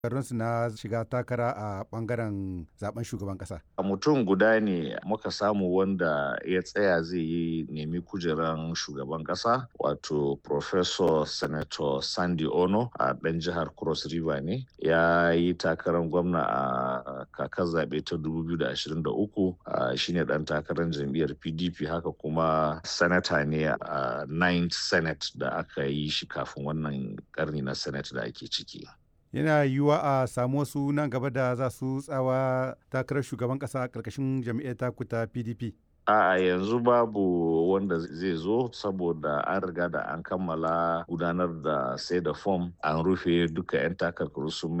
su na shiga takara a bangaren zaben shugaban kasa. mutum guda ne muka samu wanda ya tsaya zai yi nemi kujeran shugaban kasa wato professor senator sandy ono a ɗan jihar cross river ne ya yi takarar gwamna a kakar zaɓe ta 2023 shine ɗan takarar jam'iyyar pdp haka kuma sanata ne a ninth senate da aka yi shi kafin wannan karni na senate da ake ciki yana yiwuwa a samu wasu nan gaba da za su tsawa takarar shugaban kasa a ƙarƙashin jam'iyyar taku ta pdp a yanzu babu wanda zai zo saboda an riga da an kammala gudanar da sai da fom an rufe duka 'yan takarkaru sun